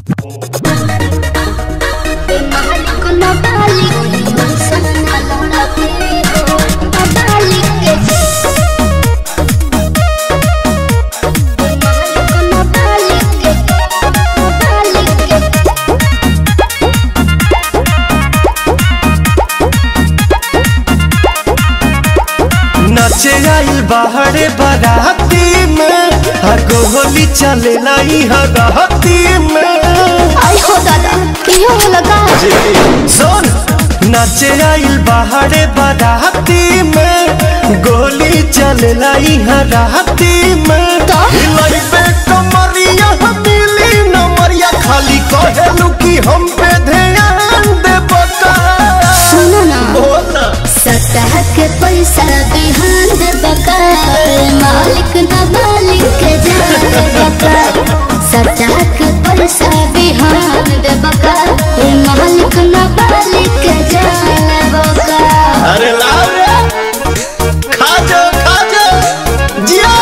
नचे आइल बाहरे बाराती में हर गोली चले लाई हराती में आई हो दादा कियो लगा सुन नचे आइल बाहरे बाराती में गोली चले लाई हराती में तो? हिलाई पे कमरिया मिली नमरिया खाली कहेलू कि हम पे ध्यान दे बता सुनो ना बोल ना सतह के पैसा बिहान दे बका मालिक न मालिक के जान बका सतह के पैसा बिहान दे बका मालिक न मालिक के जान बका अरे लाओ रे खा जा खा जा जिया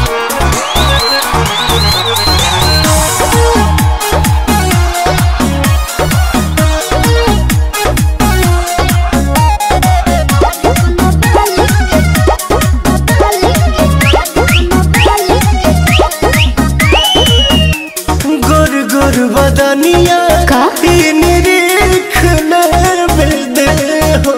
गुर गुर बदनिया का? निरीख दे हो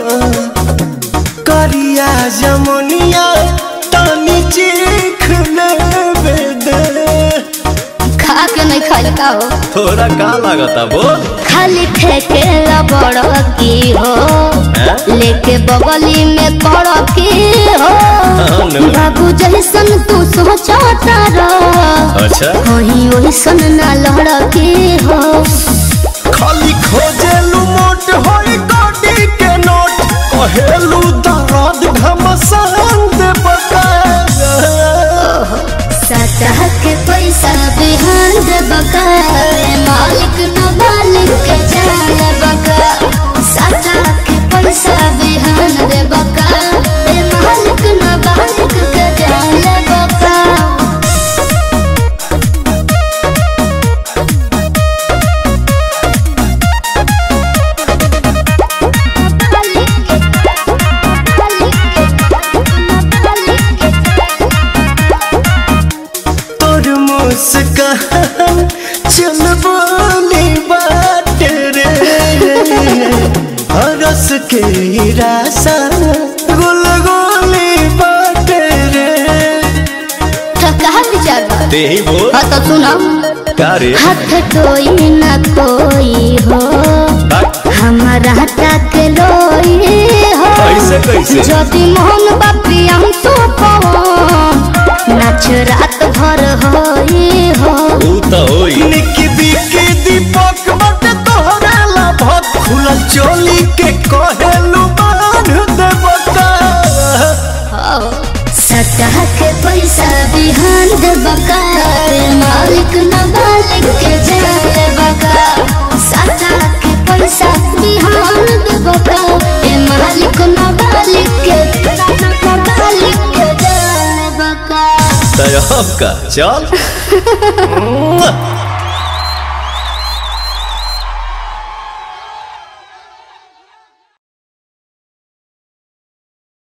करिया जमुनिया तानी चीख दे खा के नहीं खाई का हो थोड़ा का लागता बोल खाली ठेके बड़ की हो लेके बगली में कड़ की हो हाँ, नो। बाबू जैसन तू सोचता रह अच्छा वही वैसन ना लड़ की हो खाली खोजेलू मोट होई गाड़ी के नोट कहेलू दर्द घमसान दे बका सतह के पैसा बिहान दे बका मालिक न मालिक के जान बका सतह के पैसा बिहान दे बका मालिक न मालिक के जान बका तोर मुस्कान चल बोली बात रे हरस के रासा गुल गोली बात रे तो कहा विचार बा? ते ही बोल हाँ तो सुनो का रे हाथ कोई न कोई हो हमारा तक लोई हो कैसे, कैसे? यदि मोहन बापी हम तो नाच रात भर होई हो ऊ तो होई निकी बिकी दीपक बट तोहरा ला भत खुलल चोली के कहेलू बांध दे बका सतह के पैसा बिहान दे बका मालिक न मालिक के जाए बका सतह के पैसा बिहान दे बका ए मालिक न मालिक के मालिक के जाए बका तय का चल